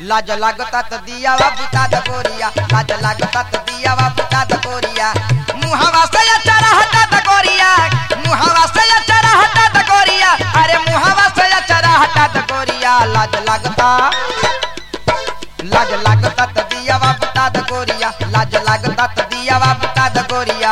लाज लागता त दियावा बुता द गोरिया लाज लागता त दियावा बुता द गोरिया मुहावा से अचारा हटा द गोरिया मुहावा से अचारा हटा द गोरिया अरे मुहावा से अचारा हटा द गोरिया लाज लागता लाज लागता त दियावा बुता द गोरिया लाज लागता त दियावा बुता द गोरिया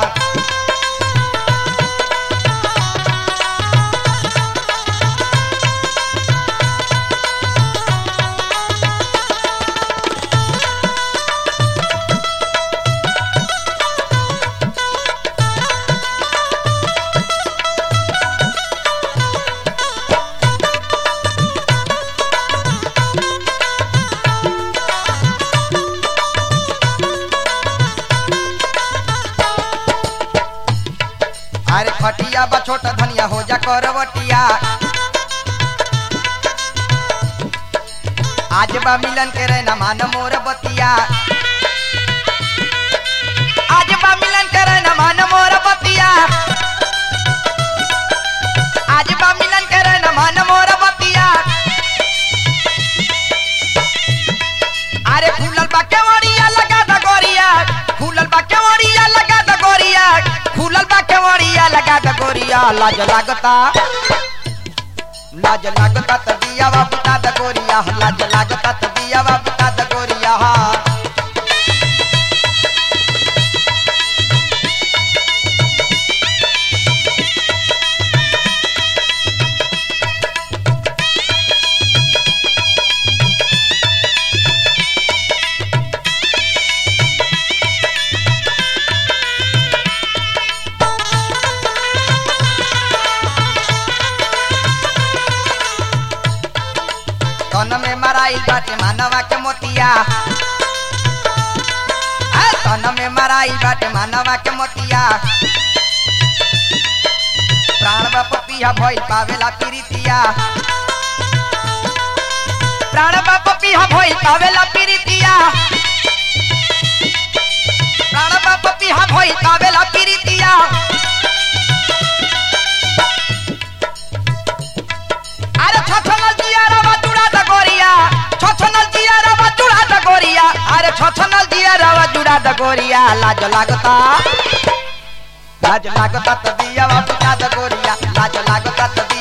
अरे फटिया बा छोटा धनिया हो जा करवटिया आज बा मिलन के रहना मान मोर बतिया आज बा मिलन के रहना मान मोर बतिया आज बा मिलन के रहना मान मोर बतिया अरे फूलल बा केवड़िया लगा द गोरिया फूलल बा केवड़िया लगा द गोरिया फूलल बा केवड़िया लगा द गोरिया लाज लागता लाज लागता त दिया बा बुता द गोरिया लाज लागता त दिया बा बुता द गोरिया तन में मराइल बाटे मानवा के मोतिया आ, तन में मराइल बाटे मानवा के मोतिया प्राण बाप पिया भइल पावेला प्रीतिया प्राण बाप पिया भइल पावेला प्रीतिया प्राण बाप पिया भइल पावेला प्रीतिया अरे छछनल जियारा बा जुड़ा द गोरिया छछनल जियारा बा जुड़ा द गोरिया अरे छछनल जियारा बा जुड़ा द गोरिया लाज लागता लाज लागता त दिया बा बुझा द गोरिया लाज लागता त